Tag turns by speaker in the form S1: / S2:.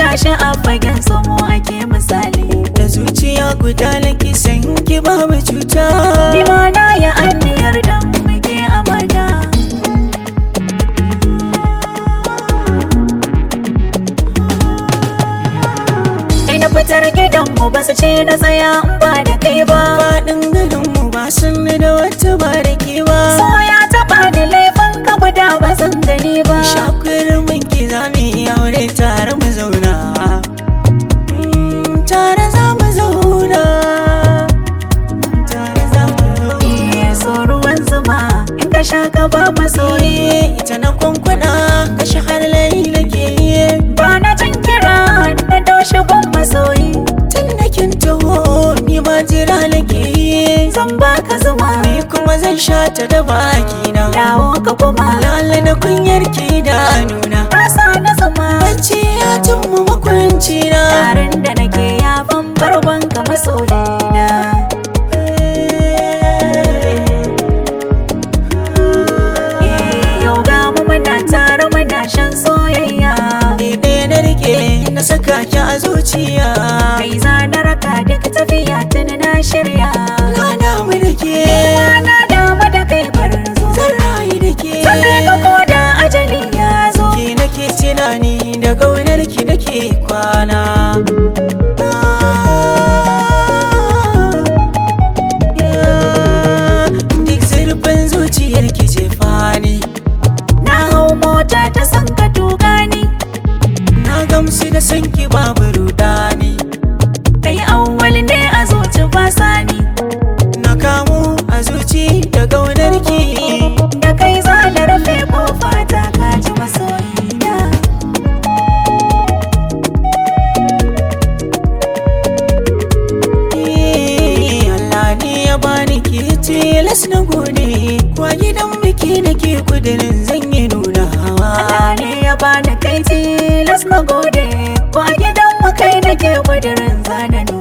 S1: gashi a fagen samo ake misali
S2: da zuciya guda nake san ki babu cuta
S1: ni ma na yi anniyar dan muke amana kai na fitar gidanmu ba su ce na tsaya in ba da kai ba
S2: faɗin garinmu ba sun da wata ba da ke ba
S1: so ya taɓa da laifin ka guda ba zan gani ba
S2: shakwar mun ki za mu yi aure tare mu zauna Mm, tare za mu zauna tare za mu zauna
S1: Eh, so ruwan zuma in ka sha ka ba masoyi
S2: Soye ita na kwankwana kashe har layi nake yi
S1: ba na jin kira na doshi gun masoyi
S2: tun da kin taho ni ma jira nake yi
S1: zan baka zuma
S2: ni kuma zan sha ta da baki na
S1: dawo ka kuma
S2: lala na kunyar ki da nuna
S1: rasa na zuma
S2: bacci ya tummu makwanci na
S1: tarin da nake ya ban barban ka masoyina Eh, yau ga mu muna tare muna shan soyayya
S2: ni ɗaya na rike na saka ki a zuciya
S1: kai za na raka duk tafiya tuni na shirya
S2: na damu da ke
S1: na dama da kai barin zo
S2: zan rayu da ke
S1: Sannan ka koda ajali ya zo
S2: ki nake tunani da gaunar ki nake kwana duk zurfin zuciyar ki ce fani
S1: Na hau mota ta san ka tuka ni
S2: na gamsu da san ki babu rudani
S1: Kai awwal ne a zuci ba sani
S2: na kamu a zuci da gaunar ki
S1: Da kai za na rufe kofa ta kaji masoyina
S2: Allah ne ya bani ki tilas na gode kwa gidan biki nake kudirin zan yi nuna
S1: Allah ne ya bani kai tilas na gode Ba gidan mu kai nake kudirin zana nuna